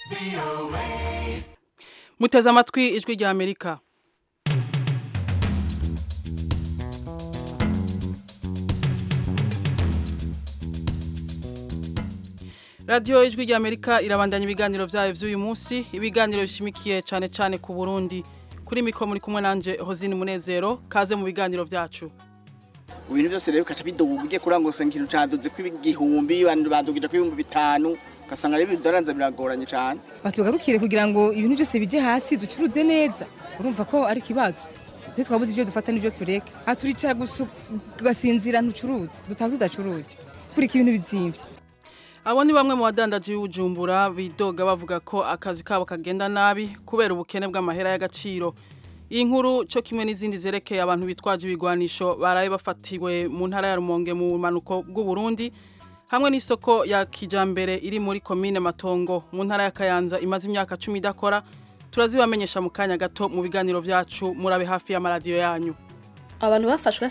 muteze amatwi ijwi rya amerika radiyo ijwi rya amerika irabandanya ibiganiro byayo by'uyu munsi ibiganiro bishimikiye cyane cyane ku burundi kuri mikoro muri kumwe nanjye hozine munezero kaze mu biganiro byacu ibintu byose rero bigaca biduga ugiye kurangura usanga ikintu caduze kw'igihumbi abantu badugije kw'ibihumbi bitanu ugasanga rero ibidoranza biragoranye cyane batugarukire kugira ngo ibintu byose bijye hasi ducuruze neza urumva ko ari ikibazo twe twabuze ibyo dufata n'ibyo tureka aha turicara gusa ugasinzira ntucuruze dutaha tudacuruje kurika ibintu bizimvye abo ni bamwe mu badandaji b'ubujumbura bidoga bavuga ko akazi kabo kagenda nabi kubera ubukene bw'amahera y'agaciro iyi nkuru cyo kimwe n'izindi zerekeye abantu bitwaje ibigwanisho baraye bafatiwe mu ntara ya rumonge mu bumanuko bw'uburundi hamwe n'isoko ya kijambere iri muri komine matongo mu ntara ya kayanza imaze imyaka cumi idakora turazibamenyesha mu kanya gato mu biganiro byacu murabe hafi y'amaradiyo yanyu abantu bafashwe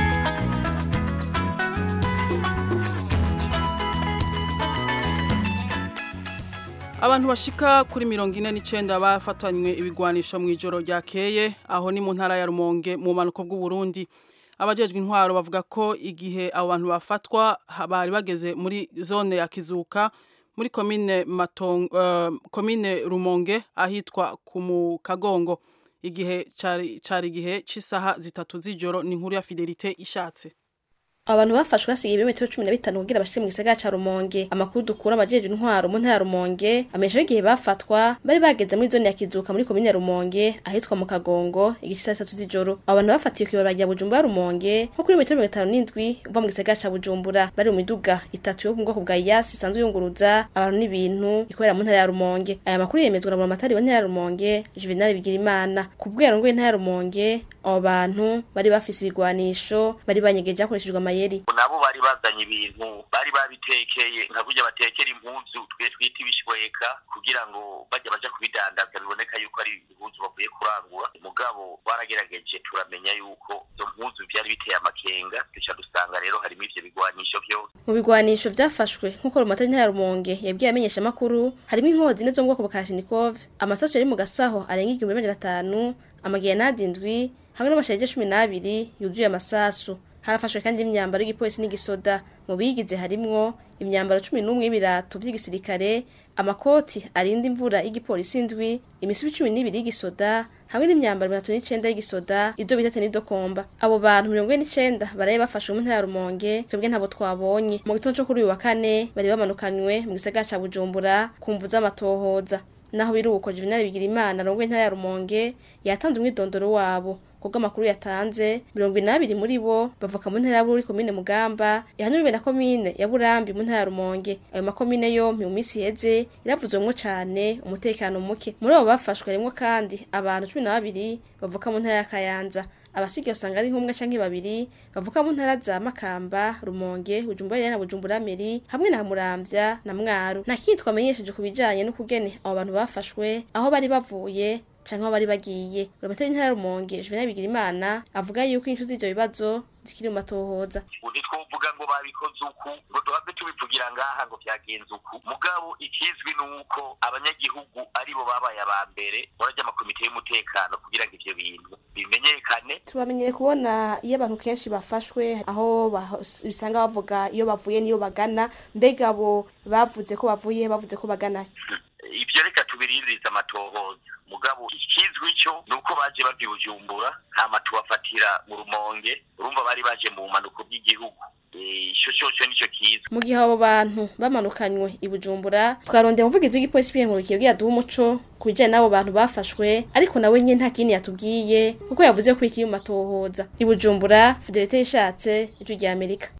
abantu bashika kuri mirongo ine n'icyenda bafatanywe ibigwanisho mu ijoro ryakeye aho ni mu ntara ya rumonge mu bumanuko bw'uburundi abajejwe intwaro bavuga ko igihe abo bantu bafatwa bari bageze muri zone ya kizuka muri komine matongo uh, komine rumonge ahitwa ku mu kagongo igihe cari cari igihe c'isaha zitatu z'ijoro ni inkuru ya fidelite ishatse abantu bafashwe hasigaye ibirometero cumi na bitanu kugira bashike mu gisagara ca rumonge amakuru dukura amajeje intwaro mu ntara ya rumonge amenyesha igihe bafatwa bari bageze muri zone ya kizuka muri komine ya rumonge ahitwa mu kagongo igice saa sitatu z'ijoro abo bantu bafatiwe kw'ibarabara rya bujumbura rumonge nko kuri metero mirongo itanu n'indwi uva mu gisagara ca bujumbura bari mu miduga itatu yo mu bwoko bwa yasi isanzwe yunguruza abantu n'ibintu ikorera mu ntara ya rumonge aya makuru yemezwa na buramatari wa ntara ya rumonge juvenal bigirimana ku bwero ngo intara ya rumonge abo bantu bari bafise ibigwanisho bari banyegeje hakoreshejwe amayeri nabo bari bazanye ibintu bari babitekeye nka burya batekera impuzu twe twita ibishweka kugira ngo bajya baja kubidandaza biboneka yuko ari impuzu bavuye kurangura mugabo baragerageje turamenya yuko izo mpuzu vyari biteye amakenga duca dusanga rero harimo ivyo bigwanisho vyose mu bigwanisho vyafashwe nk'uko rumatari ntara rumonge yabwiye amenyesha amakuru harimo inkozi zine zo mu bwoko bwa kashinikov amasasu yari mu gasaho arenga igihumbi n'amajana atanu amagerenade indwi hamwe n'amashaje cumi n'abiri yuzuye amasasu harafashwe kandi imyambaro y'igipolisi n'igisoda mu bigize harimwo imyambaro cumi n'umwe y'ibirato by'igisirikare amakoti arinda imvura y'igipolisi indwi imisubi cumi n'ibiri y'igisoda hamwe n'imyambaro mirongo itatu n'icenda y'igisoda ibyo bita tenidokomba abo bantu mirongo ine n'icenda baraye bafashwe mu ntara ya rumonge twebwe ntabo twabonye mu gitondo co kuri uyu wa kane bari bamanukanywe mu gisagara ca bujumbura ku mvu z'amatohoza naho biruko juvenali bigira imana rongo intara ya rumonge yatanze umwidondoro wabo kubwo amakuru yatanze mirongo inabiri muri bo bavuka mu ntara ya Bururi komine Mugamba yahanuriwe na komine ya Burambi mu ntara ya Rumonge ayo makomine yompi mu minsi iheze iravuzwemwo cane umutekano muke muri abo bafashwe harimwo kandi abantu cumi na babiri bavuka mu ntara ya Kayanza abasigaye usanga ari nk'umwe canke babiri bavuka mu ntara za Makamba Rumonge Bujumbura na Bujumbura Meri hamwe na Muramvya na Mwaro nta kindi twamenyesheje ku bijanye n'ukugene abo bantu bafashwe aho bari bavuye canke aho bari bagiye uramatari ntara Rumonge Juvenal Bigirimana avuga yuko inshu z'ivyo bibazo zikiri mu matohoza ntitwovuga ngo babikoze uku ngo duhave tubivugira ngaha ngo vyagenze uku mugabo ikizwi ni uko abanyagihugu aribo babaye aba mbere murajya amakomite y'umutekano kugira ngo ivyo bintu bimenyekane tubamenyere kubona iyo abantu kenshi bafashwe aho bisanga bavuga iyo bavuye niyo bagana mbega abo bavuze ko bavuye bavuze ko bagana ivyo reka tubirindiriza amatohoza mugabo ikizwi cyo nuko baje bava Bujumbura hama tubafatira mu rumonge urumva bari baje mu bumanuko bw'igihugu ico cyo nico kiza mu gihe abo bantu bamanukanywe i Bujumbura twarondeye umuvugizi w'igipolisi b'inkurikiye bwiye duha umuco ku bijanye n'abo bantu bafashwe ariko nawe nyine nta kindi yatubwiye kuko yavuze ko ikiri mu matohoza i Bujumbura Fidelite yishatse ijwi rya Amerika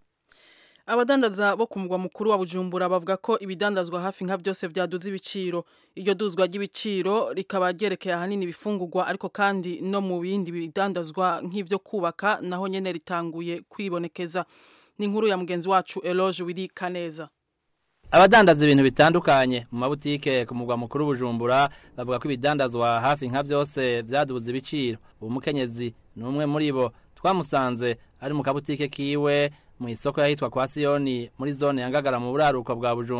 abadandaza bo ku mugwa mukuru wa bujumbura bavuga ko ibidandazwa hafi nka byose byaduze ibiciro iryo duzwa ry'ibiciro rikaba ryerekeye ahanini ibifungurwa ariko kandi no mu bindi bidandazwa nk'ibyo kubaka naho nyene ritanguye kwibonekeza ni inkuru ya mugenzi wacu Eloge Wiri Kaneza abadandaza ibintu bitandukanye mu mabutike ku mugwa mukuru bujumbura bavuga ko ibidandazwa hafi nka byose byaduze ibiciro uwo mukenyezi ni umwe muri bo twamusanze ari mu kabutike kiwe mu isoko yahitwa kwa Siyoni muri zone ya Ngagara mu buraruko bwa Bujumbura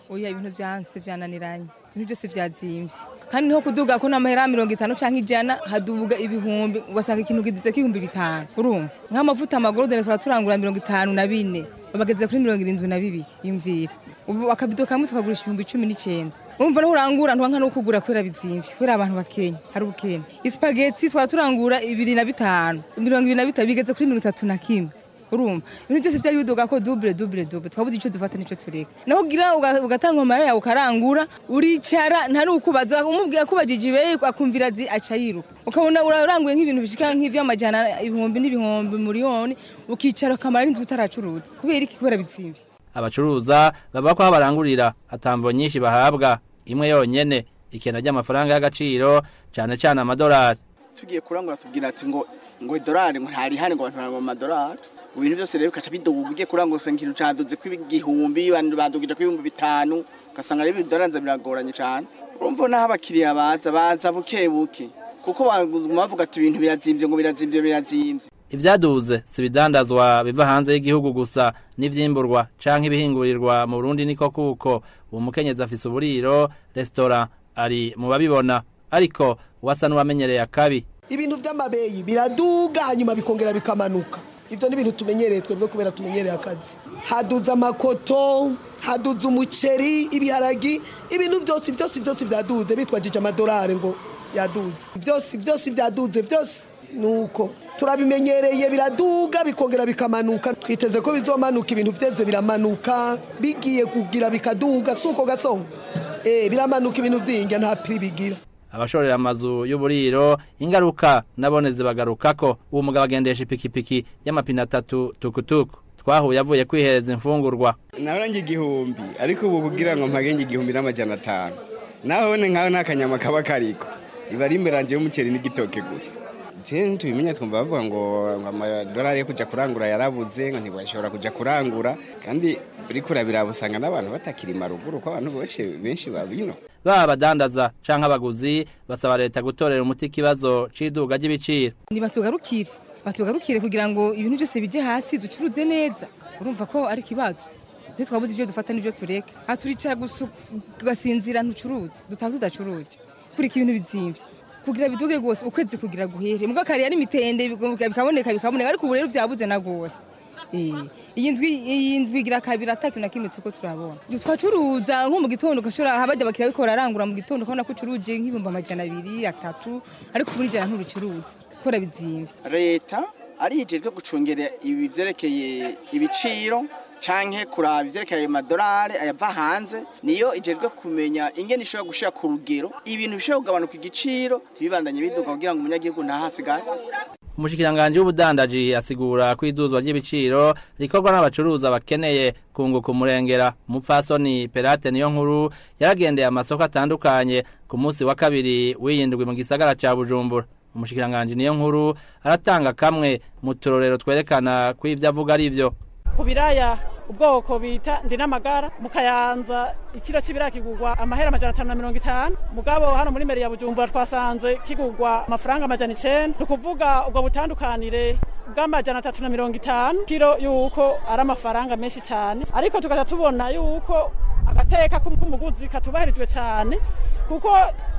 oya ibintu byanse byananiranye ibintu byose byazimbye kandi niho kuduga ko n'amahera mirongo itanu canke ijana haduga ibihumbi ugasanga ikintu kidize k'ibihumbi bitanu urumva nk'amavuta amagorodene turaturangura mirongo itanu na bine babageze kuri mirongo irindwi na bibiri yumvira ubu akabido kamwe tukagurisha ibihumbi cumi n'icyenda urumva niho urangura ntuwanka no kugura kubera bizimvye kubera abantu bakenya hari ubukenya isipageti twara turangura ibiri na bitanu mirongo ibiri na bitanu bigeze kuri mirongo itatu na kimwe urumva ibintu byose byari biduga ko double double double twabuze icyo dufata n'icyo tureka naho ugira uga- ugatanga amara yawe ukarangura uricara nta n'ukubaza umubwira ko ubajije ibeye akumvira azi aca yiruka ukabona uraranguye nk'ibintu bishika nk'ivy'amajana ibihumbi n'ibihumbi miliyoni ukicara ukamara n'inzu utaracuruza kubera iki kubera bizimvye abacuruza bavuga ko aho barangurira atamvo nyinshi bahabwa imwe yonyene ikena ry'amafaranga y'agaciro cane cane amadolari tugiye kurangura tubwira ati ngo ngo idolari ngo ntarihane ngo abantu barangura amadolari ubu bintu byose rero bikaca biduga ugiye kurangura usanga ikintu caduze kw'igihumbi abantu badugije kw'ibihumbi bitanu ugasanga rero ibidolari nza biragoranye cane urumva naho abakiriya baza baza buke buke kuko baguma bavuga ati ibintu birazimvye ngo birazimvye birazimvye ivyaduze si ibidandazwa biva hanze y'igihugu gusa n'ivyimburwa canke ibihingurirwa mu Burundi niko kuko uwo mukenyezi afise uburiro restaurant ari mu babibona ariko wasa n'uwamenyereye akabi ibintu by'amabeyi biraduga hanyuma bikongera bikamanuka ibyo ni ibintu tumenyereye twebwe kubera tumenyereye akazi haduze amakoto haduze umuceri ibiharagi ibintu byose byose byose byaduze bitwajije amadolari ngo yaduze byose byose byaduze byose ni uko turabimenyereye biraduga bikongera bikamanuka twiteze ko bizomanuka ibintu byeze biramanuka bigiye kugira bikaduga si uko gasongo eh biramanuka ibintu vyinga nta piri bigira abashorera amazu y'uburiro ingaruka nabone zibagarukako uwo mugabo agendesha ipikipiki y'amapine atatu tukutuku twahuye avuye kwihereza imfungurwa narange igihumbi ariko ubu kugira ngo mpagenge igihumbi n'amajana atanu nahone nkaho nta kanyama kaba kariko iba ari imberanje y'umuceri n'igitoke gusa je tubimenya twumva bavuga ngo ngo amadolari yo kuja kurangura yarabuze ngo ntibashobora kuja kurangura kandi uriko urabiraba usanga n'abantu batakirima ruguru ko abantu benshi benshi babino baba abadandaza canke abaguzi basaba leta gutorera umuti ikibazo c'iduga ry'ibiciro ntibatugarukire batugarukire kugira ngo ibintu byose bijye hasi ducuruze neza urumva ko ari ikibazo twe twabuze ibyo dufata n'ibyo tureka aha turicara gusa ugasinzira ntucuruze dutaha tudacuruje kurika ibintu bizimvye kugira biduge rwose ukwezi kugira guhere mbwa kare yari imitende bikaboneka bikaboneka ariko ubu rero byabuze na rwose Eh, iyi ndwi iyi ndwi igira kabiri atakintu na kimwe turiko turabona twacuruza nko mu gitondo ugashobora habajya abakiriya bariko bararangura mu gitondo ukabona ko ucuruje nk'ibihumbi amajana abiri atatu ariko ubu n'ijana ntubicuruza kubera bizimvye leta arijejwe gucungera ibi vyerekeye ibiciro canke kuraba ivyerekeye ayo madolari ayava hanze niyo ijejwe kumenya ingene ishobora gushira ku rugero ibintu bishobora kugabanuka igiciro ntibibandanye biduga kugira ngo umunyagihugu ntahasigare umushikiranganji w'ubudandaji asigura ko iduzwa ry'ibiciro rikorwa n'abacuruza bakeneye kunguka umurengera umupfasoni perate niyo nkuru yaragendeye amasoko atandukanye ku munsi wa kabiri w'iyindwi mu gisagara ca bujumbura umushikiranganji niyo nkuru aratanga kamwe mu turorero twerekana ko ivyo avuga ari vyo ku biraya ubwoko bita ndi n'amagara mu kayanza ikiro cy'ibiraya kigurwa amahera amajana atanu na mirongo itanu mugabo hano muri meri ya bujumbura twasanze kigurwa amafaranga amajana icenda ni ukuvuga ubwo butandukanire bw'amajana atatu na mirongo itanu kiro yuko ari amafaranga menshi cyane ariko tugaca tubona yuko agateka k'umuguzi katubahirijwe cyane kuko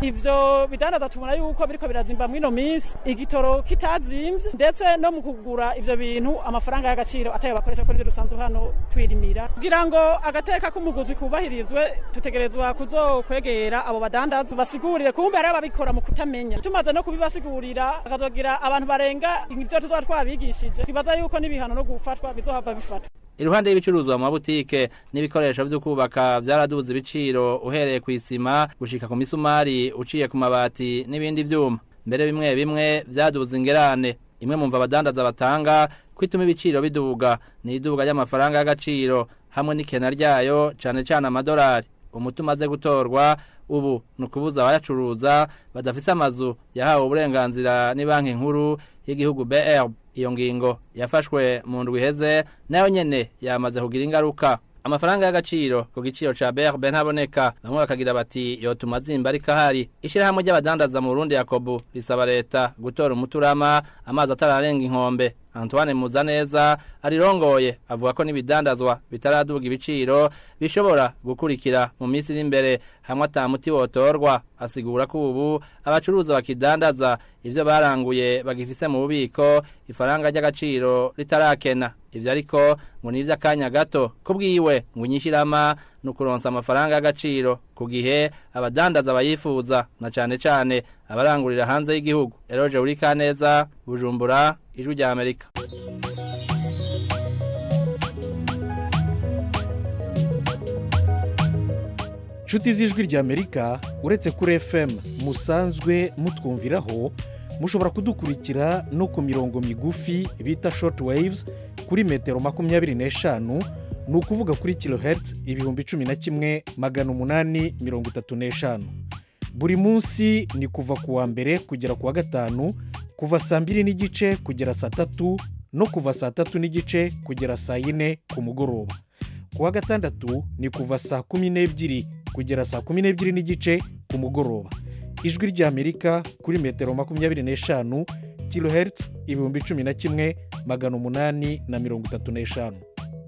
ivyo bidandaza tubona yuko biriko birazimba mwino minsi igitoro kitazimvye ndetse no mu kugura ivyo bintu amafaranga y'agaciro atayo bakoresha ko nivyo dusanzwe hano twirimira kugira ngo agateka k'umuguzi kubahirizwe tutegerezwa kuzokwegera abo badandaza basigurire kumbe hariho ababikora mu kutamenya tumaze no kubibasigurira akazogira abantu barenga ivyo tuzoba twabigishije twibaza yuko n'ibihano no gufatwa bizohava bifatwa iruhande y'ibicuruzwa mu mabutike n'ibikoresho vyo kubaka vyaraduze ibiciro uhereye ku isima gushika ku misumari uciye ku mabati n'ibindi vyuma mbere bimwe bimwe vyaduze ingerane imwe mu mva abadandaza batanga kwituma ibiciro biduga ni iduga ry'amafaranga y'agaciro hamwe n'ikena ryayo cane cane amadolari umuti umaze gutorwa ubu ni ukubuza abayacuruza badafise amazu yahawe uburenganzira ni banki nkuru y'igihugu BRB iyo ngingo yafashwe mu ndwi iheze nayo nyene yamaze kugira ingaruka amafaranga y'agaciro ku giciro ca BRB ntaboneka bamwe bakagira bati yotuma zimba ariko ahari ishirahamwe ry'abadandaza mu Burundi Yakobo risaba leta gutora umuturama amazi atararenga inkombe Antoine Muzaneza arirongoye avuga ko n'ibidandazwa bitaraduga ibiciro bishobora gukurikira mu minsi iri imbere hamwe atamuti wotorwa asigura ko ubu abacuruza bakidandaza ivyo baranguye bagifise mu bubiko ifaranga ry'agaciro ritarakena ivyo ariko ngo ni ivy'akanya gato kubwiwe ngo inyishirama ni ukuronsa amafaranga y'agaciro ku gihe abadandaza bayifuza na cane cane abarangurira hanze y'igihugu eroje urikaneza bujumbura ijwi rya amerika nshuti z'ijwi rya amerika uretse kuri fm musanzwe mutwumviraho mushobora kudukurikira no ku mirongo migufi bita short waves kuri metero makumyabiri n'eshanu ni ukuvuga kuri kilohertz ibihumbi cumi na kimwe magana umunani mirongo itatu n'eshanu buri munsi ni kuva ku wa mbere kugera ku wa gatanu kuva saa mbiri n'igice kugera saa tatu no kuva saa tatu n'igice kugera saa yine ku mugoroba ku wa gatandatu ni kuva saa kumi n'ebyiri kugera saa kumi n'ebyiri n'igice ku mugoroba ijwi ry'amerika kuri metero makumyabiri n'eshanu kilohertz ibihumbi cumi na kimwe magana umunani na mirongo itatu n'eshanu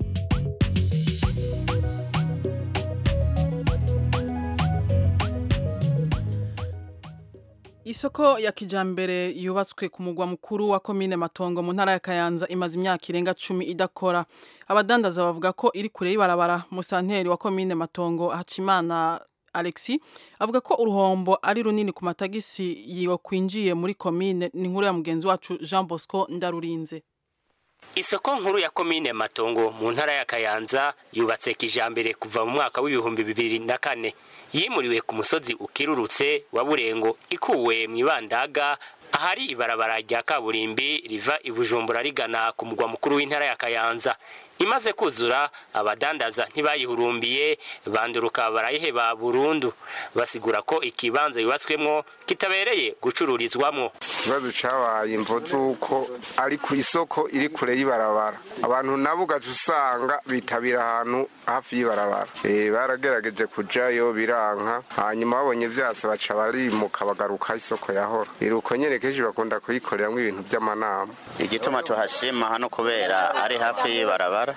Isoko ya kijambere yubatswe ku mugwa mukuru wa komine Matongo mu ntara ya Kayanza imaze imyaka irenga 10 idakora. Abadandaza bavuga ko iri kure y'ibarabara musanteri wa komine Matongo Hacimana Alexi avuga ko uruhombo ari runini ku matagisi yiwe kwinjiye muri komine ni nkuru ya mugenzi wacu Jean Bosco Ndarurinze. Isoko nkuru ya komine Matongo mu ntara ya Kayanza yubatse kijambere kuva mu mwaka w'ibihumbi bibiri na kane yimuriwe ku musozi ukirurutse wa Burengo ikuwe mu ibandaga ahari ibarabara rya kaburimbi riva i Bujumbura rigana ku mugwa mukuru w'intara ya Kayanza imaze kuzura abadandaza ntibayihurumbiye banduruka barayiheba burundu basigura ko ikibanza yubatswemwo kitabereye gucururizwamwo ikibazo cabaye imvo z'uko ari ku isoko iri kure y'ibarabara abantu nabo ugaca usanga bitabira ahantu hafi y'ibarabara e, baragerageje kujayo biranka hanyuma babonye vyase baca barimuka bagaruka isoko yahora iruko nyene kenshi bakunda kuyikoreramwo ibintu vy'amanama igituma tuhashima hano kubera ari hafi y'ibarabara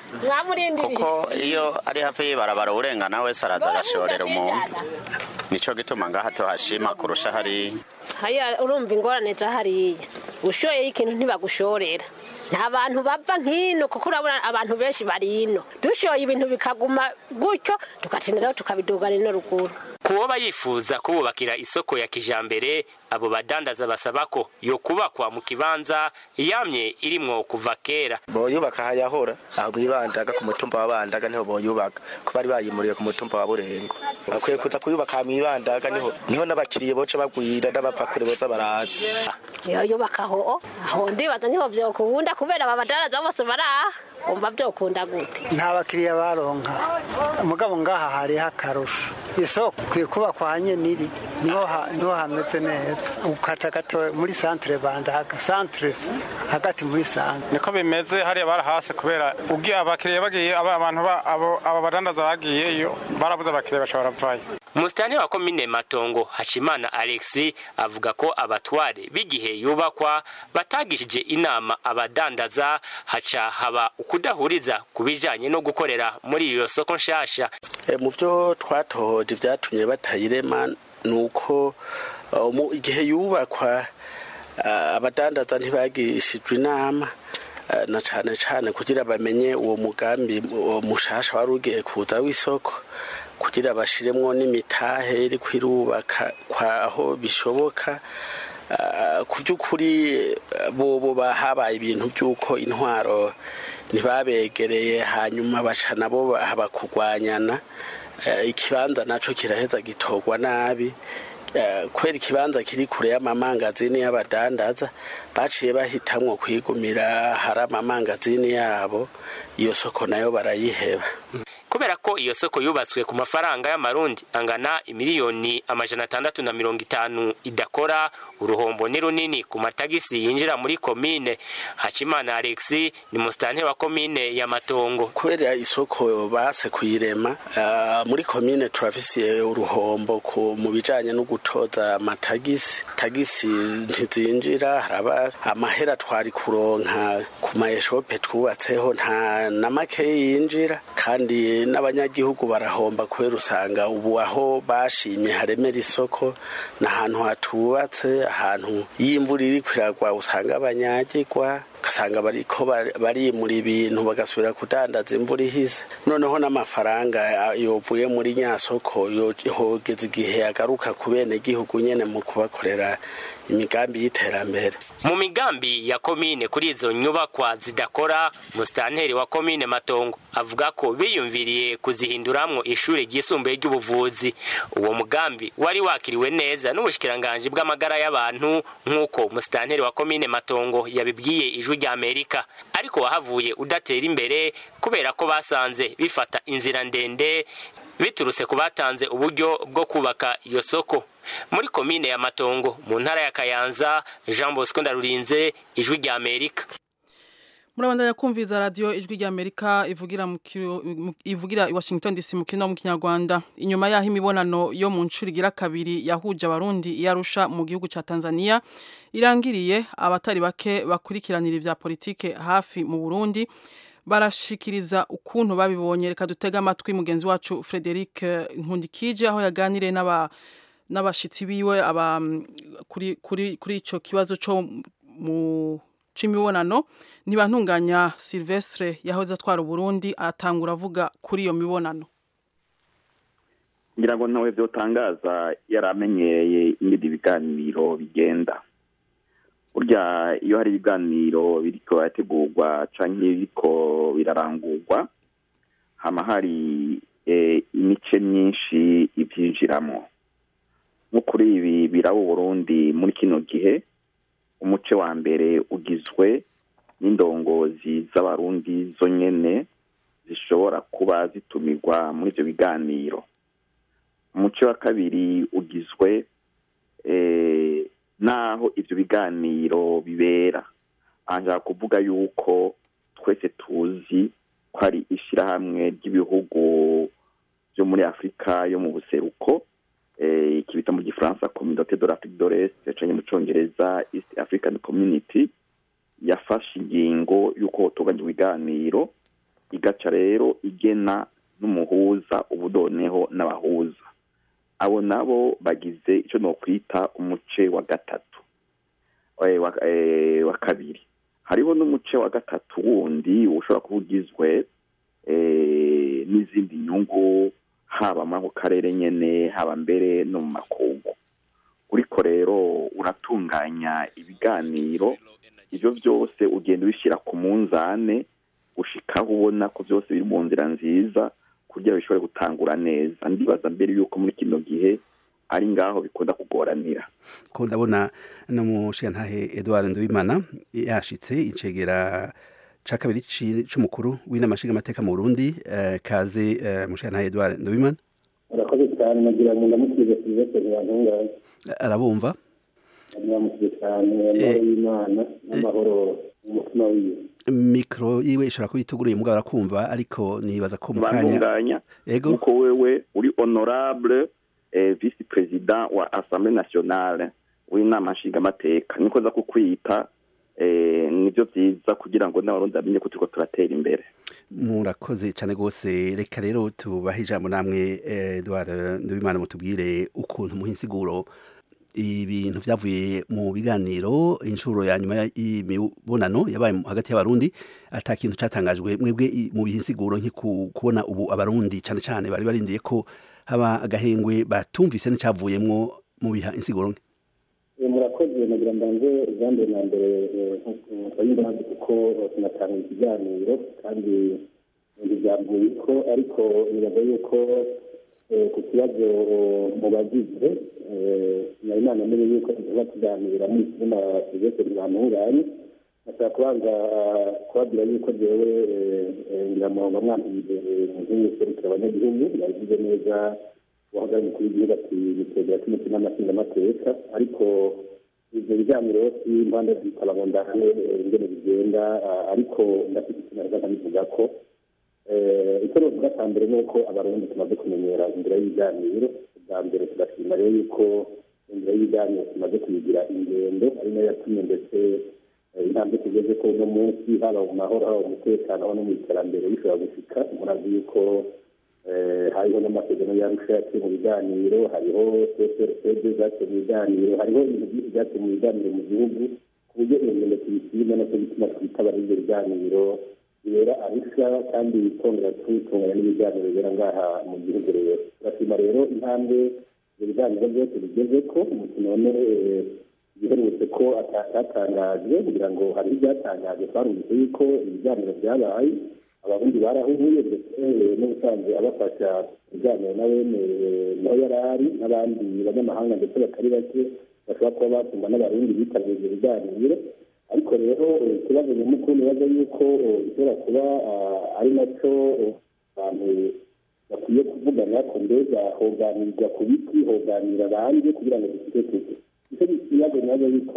kuko iyo ari hafi y'ibarabara urengana wese araza agashorera umuntu nico gituma ngaha tuhashima kurusha hariya hariya urumva ingorane za hariya ushoyeyo ikintu ntibagushorera nta bantu bava nk'ino kuko urabona abantu benshi bari ino dushoye ibintu bikaguma gutyo tugatindaho tukabidugana ino ruguru kuwoba yifuza kububakira isoko ya kijambere abo badandaza basaba ko yo kubakwa mu kibanza yamye irimwo kuva kera boyubaka hayahora aho mwibandaga ku mutumba wa bandaga niho boyubaka ko bari bayimuriye ku mutumba wa burengo bakwiye kuza kuyubaka mwibandaga niho niho n'abakiriye boca bagwira n'abapfa kure boza baraza iyo yubaka aho aho ndibaza niho vyokunda kubera aba badandaza bose baraha umva vyokunda gute nta bakiriya baronka umugabo ngaha hariho akarusho isoko kwiye kubakwa hanye niri niho niho hameze neza ukata gato muri centre bandaga centre hagati muri centre niko bimeze hariya barahase kubera ugiye abakiriya bagiye abantu abo aba badandaza bagiyeyo barabuze abakiriya bashobora vayo Musitani wa komine Matongo Hashimana Alexi avuga ko abatware b'igihe yubakwa batagishije inama abadandaza haca haba ukudahuriza ku bijanye no gukorera muri iyo soko nshasha e, mu byo twatohoje vyatumye batayirema nuko uh, igihe yubakwa uh, abadandaza ntibagishijwe inama uh, na cane cane kugira bamenye uwo mugambi uwo mushasha wari ugiye kuza w'isoko kugira bashiremwo n'imitahe iri kwirubaka kwaho bishoboka ku by'ukuri bobo habaye ibintu by'uko intwaro ntibabegereye hanyuma baca nabo haba kurwanyana ikibanza naco kiraheza gitorwa nabi kubera ikibanza kiri kure y'amamangazini y'abadandaza baciye bahitamwo kwigumira hari amamangazini yabo iyo soko nayo barayiheba kubera ko iyo soko yubatswe ku mafaranga y'amarundi angana imiliyoni amajana atandatu na mirongo itanu idakora uruhombo ni runini ku matagisi yinjira muri komine hacimana alexi ni musitanteri wa komine ya matongo kubera isoko base kuyirema uh, muri komine turafisiye uruhombo ku mu bijanye no gutoza amatagisi tagisi ntizinjira haraba amahera twari kuronka ku maeshope twubatseho nta na make yinjira kandi n'abanyagihugu barahomba kubera usanga ubu aho bashimye haremera isoko n'ahantu hatubatse ahantu iyo imvura iri kwiragwa usanga abanyagirwa ugasanga bariko barimura ibintu bagasubira kudandaza imvura ihise noneho n'amafaranga yovuye muri nyasoko hogeza igihe agaruka ku bene gihugu nyene mu kubakorera imigambi y'iterambere mu migambi ya komine kuri izo nyubakwa zidakora musitanteri wa komine matongo avuga ko biyumviriye kuzihinduramwo ishuri ryisumbuye ry'ubuvuzi uwo mugambi wari wakiriwe neza n'ubushikiranganji bw'amagara y'abantu nk'uko musitanteri wa komine matongo yabibwiye ijwi rya amerika ariko wahavuye udatera imbere kubera ko basanze bifata inzira ndende biturutse ku batanze uburyo bwo kubaka iyo soko muri komine ya matongo mu ntara ya kayanza jean bosco ndarurinze ijwi rya amerika murabandanya kumviza radiyo ijwi rya amerika ivugira mu ivugira i washington dc mu kino mu kinyarwanda inyuma y'aho imibonano yo mu nshuro igira kabiri yahuje abarundi iyarusha mu gihugu cya tanzania irangiriye abatari bake bakurikiranira ibya politike hafi mu burundi barashikiriza ukuntu babibonye reka dutega amatwi mugenzi wacu frederic nkundikije aho yaganiriye n'aba n'abashitsi biwe aba kuri kuri kuri ico kibazo cyo mu c'imibonano ntibantunganya Silvestre yahoze atwara Burundi atangura avuga kuri iyo mibonano ngira ngo ntawe byotangaza yaramenyereye ibindi biganiro bigenda burya iyo hari ibiganiro biriko birategurwa canke biriko birarangurwa hama hari imice myinshi ivyinjiramo nko kuri ibi biraba Burundi muri kino gihe umuce wa mbere ugizwe n'indongozi z'abarundi zo nyene zishobora kuba zitumirwa muri ivyo biganiro umuce wa kabiri ugizwe n'aho ivyo biganiro bibera aha kuvuga yuko twese tuzi ko ari ishirahamwe ry'ibihugu vyo muri afurika yo mu buseruko ikibita mu gifaransa communauté de l'Afrique de l'Est canke mu congereza East African Community yafashe ingingo y'uko hotunganywa ibiganiro igaca rero igena n'umuhuza ubudoneho n'abahuza abo nabo bagize ico nokwita umuce wa gatatu wa kabiri hariho n'umuce wa gatatu wundi ushobora kuba ugizwe n'izindi nyungu haba muri ako karere nyene haba mbere no mu makungu uriko rero uratunganya ibiganiro ivyo vyose ugenda ubishyira ku munzane gushikaho ubona ko vyose biri mu nzira nziza kugira bishobore gutangura neza ndibaza mbere yuko muri kino gihe ari ngaho bikunda kugoranira ko ndabona no mushigantahe Edouard Nduwimana yashitse icegera ca kabiri c'umukuru w'inama nshingamateka mu Burundi uh, kaze uh, mushigantahe Edouard Nduwimana urakoze cyane nagira ngo ndamukize Sylvestre Ntibantunganya arabumva ndamukize cyane amahoro y'Imana n'amahoro umutima wiwe mikro yiwe ishobora kuba ituguruye mugabo arakumva ariko nibaza ko mukanya ego uko wewe uri honorable eh, vice president wa assemblée nationale w'inama nshingamateka niko za kukwita eh, nivyo vyiza kugira ngo n'abarundi bamenye ko turiko turatera imbere murakoze cyane rwose reka rero tubahe ijambo namwe Edouard Nduwimana mutubwire ukuntu muha insiguro ibintu vyavuye mu biganiro inshuro ya nyuma y'imibonano yabaye hagati y'abarundi ata kintu catangajwe mwebwe mu bihe insiguro kubona ubu abarundi cyane cyane bari barindiye ko haba agahengwe batumvise n'icavuyemwo mu biha insiguro nke murakoze nagira mbanze ijambo na mbere nk'uko kuko tunatanga ikiganiro kandi ntibyambuye ko ariko nibaza yuko ku kibazo mu bagize nari nanamenye yuko tuba tuganira n'ikizina sylvestre ntibantunganye nashaka kubanza kubabwira yuko jewe ngira ngo bamwambire nk'userukira abanyagihugu yabivuze neza uhagarariye umukuru w'igihugu ati nitegera cy'umuti n'amasingamateka ariko ibyo biganiro si impande zikaba ngo ndahane ingene bigenda ariko ndafite ikintu naza nkabivuga ko icyo novuga cya mbere ni uko abarundi tumaze kumenyera inzira y'ibiganiro bwa mbere tugashima rero yuko inzira y'ibiganiro tumaze kuyigira ingendo ari nayo yatumye ndetse intambwe tugeze ko uno munsi haba mu mahoro haba mu mutekano haba no mu iterambere bishobora gushika murazi yuko hariho n'amasezerano yarusha yaciye mu biganiro hariho cprcd zaciye mu biganiro hariho ibintu byinshi byaciye mu biganiro mu gihugu ku buryo iyo ngendo tuyishima nacyo gituma twitabara ibyo biganiro bibera arusha kandi twongera tutunganya n'ibiganiro bibera ngaha mu gihugu rero turashima rero intambwe ibyo biganiro byose bigeze ko none biherutse ko atatangajwe kugira ngo hari ibyatangaje twarumvise yuko ibiganiro byabaye abarundi barahuye ndetse n'ubusanzwe abafasha ibiganiro na bene naho yari ari n'abandi banyamahanga ndetse batari bake bashobora kuba batuma n'abarundi bitabiriye ibyo biganiro ariko rero ikibazo nyamukuru nibaza yuko gishobora kuba ari nacyo abantu bakwiye kuvugana ko mbega hoganirwa ku biti hoganira abandi kugira ngo dufite tuzi icyo kibazo nibaza yuko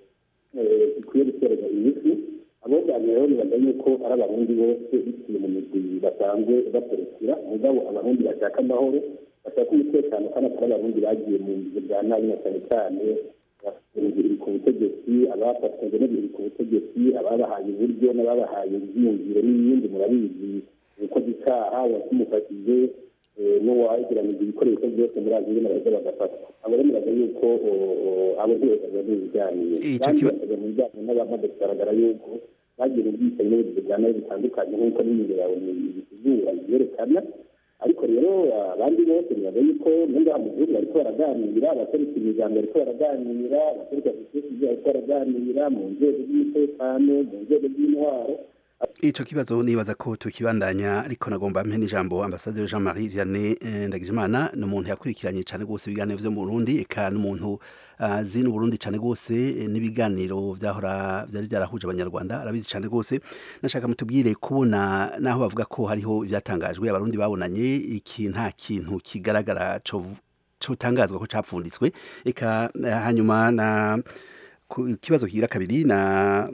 gikwiye guterwa inyishu aboganira rero nibaza yuko ari abarundi bose biciye mu migwi basanzwe baserukira mugabo abarundi bashaka amahoro bashaka umutekano kandi atari abarundi bagiye mu bihe bya nabi na cyane cyane biri ku butegetsi abafatanyije n'ibiri ku butegetsi ababahaye uburyo n'ababahaye ibyiyumviro n'ibindi murabizi ukoze icyaha watumufashije n'uwagiranije ibikoresho byose muri aziya baraza bagafatwa abo rero muraza yuko abo ntibajya mu biganiro kandi bakajya mu biganiro n'abamaze kugaragara yuko bagira ubwicanyi n'ubugizi bwa nabi bitandukanye nk'uko n'imibiri yawe bisigura byerekana ariko rero abandi bose nibaza yuko n'ingaha mu gihugu bariko baraganira abaserukira imiryango bariko baraganira abaserukira sosiyete bariko baraganira mu nzego z'umutekano mu nzego z'intwaro ico kibazo nibaza ko tukibandanya ariko nagomba mpe n'ijambo ambasaderi Jean Marie Vianney Ndagijimana ni umuntu yakurikiranye cyane rwose ibiganiro vyo mu Burundi eka n'umuntu azi uh, n'Uburundi cyane rwose n'ibiganiro vyahora vyari byarahuje abanyarwanda arabizi cyane rwose nashaka mutubwire kubona naho bavuga ko hariho ivyatangajwe abarundi babonanye iki nta kintu kigaragara co cotangazwa ko capfunditswe eka hanyuma na ikibazo kigira kabiri na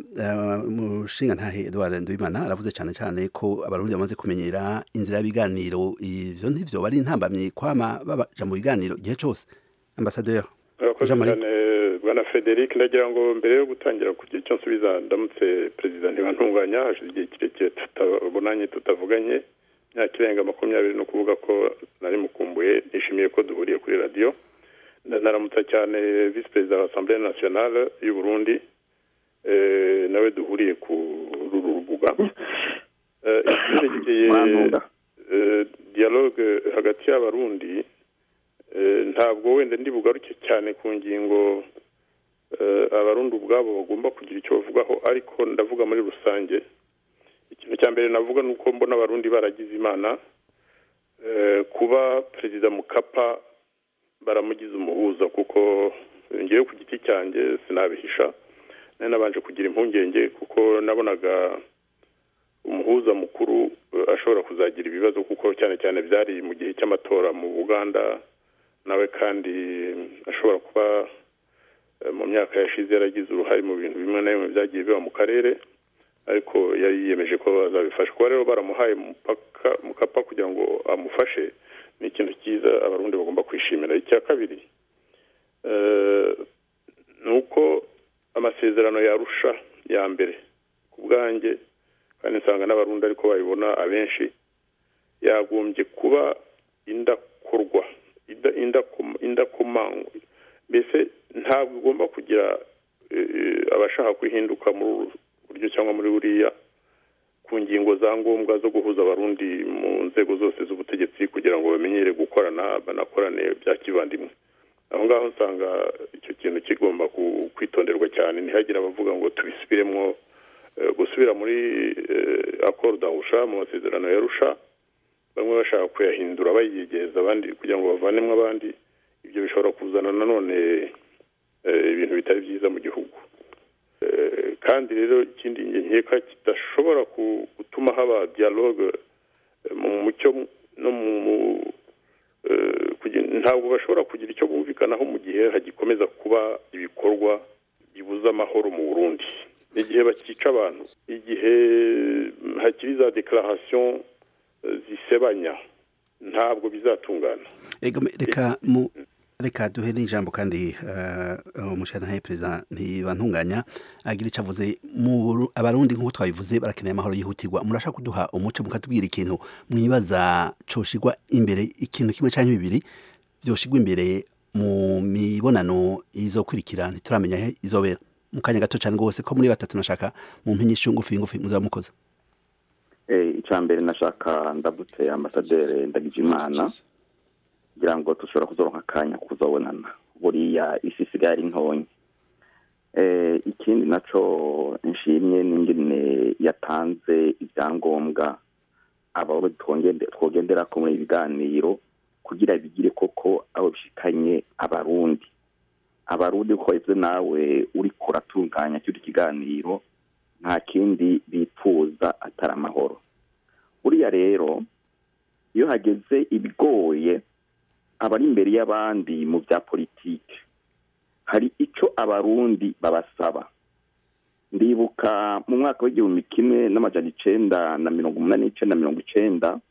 mushinga ntahe Edouard Nduwimana aravuze cyane cyane ko abarundi bamaze kumenyera inzira y'ibiganiro ivyo ntivyo bari intambamye kwama babaja mu biganiro igihe cose ambasaderi urakoze cyane bwana Frederic ndagira ngo mbere yo gutangira kugira icyo nsubiza ndamutse perezida ntibantunganya hashize igihe kirekire tutabonanye tutavuganye imyaka irenga makumyabiri no kuvuga ko nari mukumbuye nishimiye ko duhuriye kuri radiyo naramutsa cyane visi perezida wa asamblee nationale y'u Burundi nawe duhuriye ku ruru rubuga icyerekeye dialogue hagati y'abarundi ntabwo wenda ndi bugaruke cyane ku ngingo abarundi ubwabo bagomba kugira icyo bavugaho ariko ndavuga muri rusange ikintu cya mbere navuga ni uko mbona abarundi baragize imana kuba perezida mukapa baramugize umuhuza kuko ngewe ku giti cyanjye sinabihisha nari nabanje kugira impungenge kuko nabonaga umuhuza mukuru ashobora kuzagira ibibazo kuko cyane cyane byari mu gihe cy'amatora mu buganda nawe kandi ashobora kuba mu myaka yashize yaragize uruhare mu bintu bimwe na bimwe byagiye biba mu karere ariko yari yiyemeje ko bazabifasha kuba rero baramuhaye mukapa kugira ngo amufashe ni ikintu cyiza abarundi bagomba kwishimira icya kabiri ni uko amasezerano yarusha ya mbere ku bwanjye kandi nsanga n'abarundi ariko babibona abenshi yagombye kuba indakorwa indakomangwa mbese ntabwo igomba kugira abashaka kwihinduka muri buryo cyangwa muri buriya ku ngingo za ngombwa zo guhuza abarundi mu nzego zose z'ubutegetsi kugira ngo bamenyere gukorana banakorane bya kivandimwe aho ngaho nsanga icyo kintu kigomba kwitonderwa cyane ntihagire abavuga ngo tubisubiremo gusubira muri akoro dahusha mu masezerano ya rusha bamwe bashaka kuyahindura bayigeza abandi kugira ngo bavanemo abandi ibyo bishobora kuzana nanone ibintu bitari byiza mu gihugu Eh, kandi rero ikindi nge nkeka kidashobora ku- gutuma haba dialogue eh, mu mucyo no mu mu- eh, kugira- ntabwo bashobora kugira icyo bumvikanaho mu gihe hagikomeza kuba ibikorwa bibuza amahoro mu burundi igihe bakica abantu igihe mm, hakiri za declaration eh, zisebanya ntabwo bizatungana Ego me- reka mu reka duhe n'ijambo kandi uh, umushana perezida ntibantunganya agira icyo avuze mu Buru- abarundi nk'uko twabivuze barakeneye amahoro yihutirwa murashaka kuduha umuco mukatubwira ikintu mwibaza coshigwa imbere ikintu kimwe cyangwa bibiri byoshigwa imbere mu mibonano izokurikira ntituramenya he izobera mu kanya gato cyane rwose ko muri batatu nashaka mu mpinyishu ngufi ngufi muzaba mukoze Eh, icya mbere nashaka ndabutse ambasaderi ndagijimana kugira ngo dushobora kuzoronka akanya kuzobonana buriya isi isigaye ari ntonya Eh, ikindi naco nshimye n'ingene yatanze ibyangombwa abo twongende- twogenderako muri ibi biganiro kugira bigire koko abo bishikanye abarundi abarundi uko wabivuze nawe uriko uratunganya cy'iki kiganiro nta kindi bipfuza atari amahoro buriya rero iyo hageze ibigoye abari imbere y'abandi mu bya politiki hari icyo abarundi babasaba ndibuka mu mwaka w'igihumbi kimwe n'amajana icenda na mirongo umunani n'icenda na mirongo icenda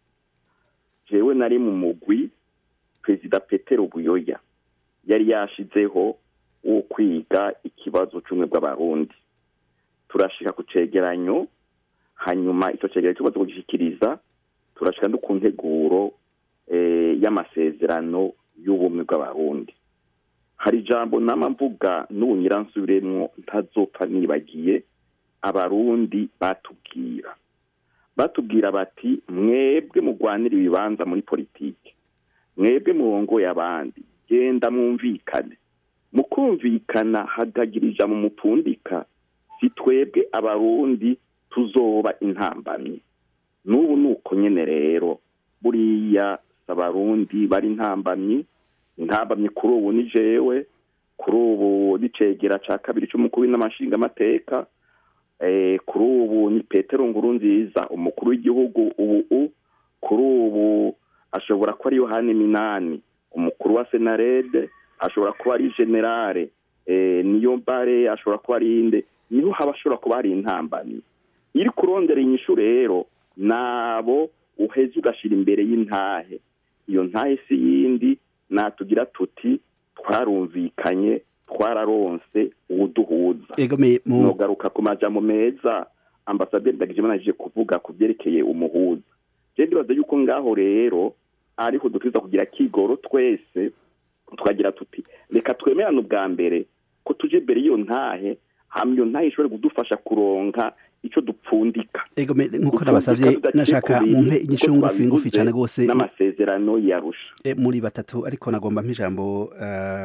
jewe nari mu mugwi perezida petero buyoya yari yashizeho wo kwiga ikibazo c'ubumwe bw'abarundi turashika ku cegeranyo hanyuma icyo cegeranyo tumaze kugishikiriza turashika no ku nteguro eh, y'amasezerano y'ubumwe bw'abarundi hari ijambo nama mvuga n'ubu nyiransubiremwo ntazopfa nibagiye abarundi batubwira batubwira bati mwebwe mugwanira ibibanza muri politiki mwebwe murongoye abandi genda mwumvikane mu kumvikana hagagira ijambo mupfundika si twebwe abarundi tuzoba intambamyi n'ubu ni uko nyene rero buriya si abarundi bari intambamyi intambamyi kuri ubu ni jewe kuri ubu n'icegera ca kabiri c'umukuru w'inamashinga amateka eh, kuri ubu ni petero nguru nziza umukuru w'igihugu ubu kuri ubu ashobora kuba ari yohani minani umukuru wa senarede ashobora kuba ari generale eh, niyo mbare ashobora kuba ari inde niho haba ashobora kuba hari intambamyi iri kurondera inyishu rero nabo uheze ugashira imbere y'intahe iyo ntahe si yindi natugira tuti twarumvikanye twararonse uwuduhuza egome mu nogaruka ku majambo meza ambasaderi ndagijimana aje kuvuga ku byerekeye umuhuza je ndibaza yuko ngaho rero ariho dukwiza kugira kigoro twese tukagira tuti reka twemerane ubwa mbere ko tuje imbere y'iyo ntahe hama iyo ntahe ishobore kudufasha kuronka ico dupfundika egome nk'uko nabasavye nashaka mumpe inyishu ngufi ngufi cyane rwose n'amasezerano yarusha e, muri batatu ariko nagomba mpijambo uh,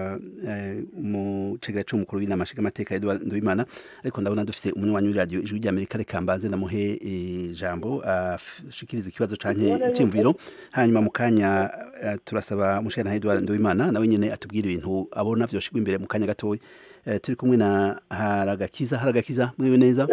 uh, mu cegera c'umukuru w'inamashiga amateka Edward Nduwimana ariko ndabona dufise umunywanyi w'iradio ijwi ry'Amerika reka mbanze namuhe ijambo ashikiriza uh, ikibazo canke icimviro hanyuma mu kanya uh, turasaba mushana Edward Nduwimana nawe nyene atubwira ibintu abona vyoshigwa imbere mu kanya gatoya uh, turi kumwe na Haragakiza Haragakiza mwiwe neza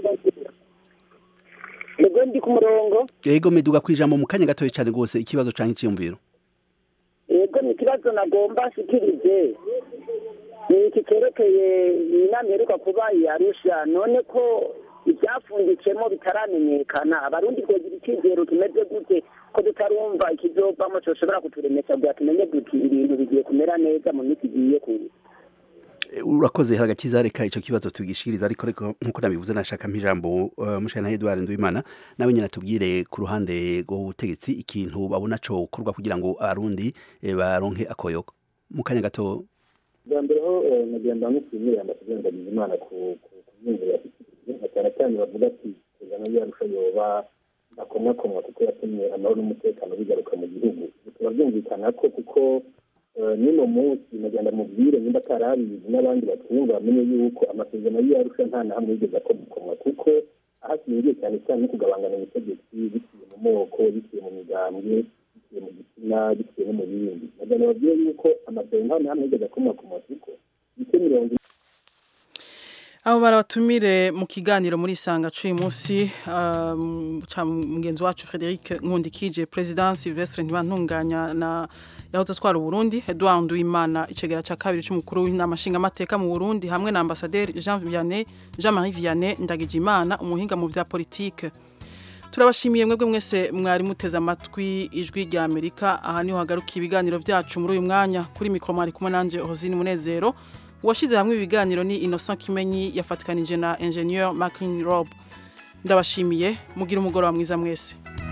Ego ndi ku murongo Ego meduga kwijambo mu kanya gatoya cyane rwose ikibazo canke iciyumviro Ego ni ikibazo nagomba nshikirize ni iki cyerekeye inama iheruka kuba yarusha none ko ibyapfunditsemo bitaramenyekana abarundi twogira icyizero kimeze gute ko tutarumva ikizovamo coshobora kuturemesha bwa tumenye duti ibintu bigiye kumera neza mu minsi igiye kuza urakoze haragakiza reka icyo kibazo tugishikiriza ariko ariko nkuko nabivuze nashaka mpijambo uh, mushana Edouard Nduwimana nawe nyine atubwire ku ruhande rw'ubutegetsi ikintu babona co gukorwa kugira ngo abarundi eh, baronke akoyoko mu kanya gato bwa mbere ho nagenda mushimire ambasaderi ndagijimana ku nyungu yashyikirijwe cyane cyane bavuga ati kuzana yarusha yoba akomakomwa kuko yatumye amahoro n'umutekano bigaruka mu gihugu bikaba byumvikana ko kuko n'uno munsi nagenda mubwire nimba atarabizi n'abandi batwumva bamenye yuko amasezerano y'iyarusha nta na hamwe yigeze akomokomwa kuko ahashingiye cyane cyane no kugabangana ubutegetsi biciye mu moko biciye mu migambwe biciye mu gitsina biciye no mu bindi nagenda babwire yuko amasezerano nta na hamwe yigeze akomokomwa kuko ibice mirongo abo barabatumire mu kiganiro muri isanga c'uyu munsi um, ca mugenzi wacu Frederic Nkundikije President Sylvestre Ntibantunganya na yahoze atwara Burundi Edouard Nduwimana icegera ca kabiri c'umukuru w'inama nshingamateka mu Burundi hamwe na ambassadeur Jean Vianney Jean-Marie Vianney Ndagijimana umuhinga mu vya politique turabashimiye mwebwe mwese mwari muteze amatwi ijwi rya Amerika aha niho hagarukiye ibiganiro vyacu muri uyu mwanya kuri mikro mwari kumwe nanje Rosine Munezero uwashyize hamwe ibiganiro ni Innocent Kimenyi yafatikanije na Ingenieur Maclean Rob ndabashimiye mugira umugoroba mwiza mwese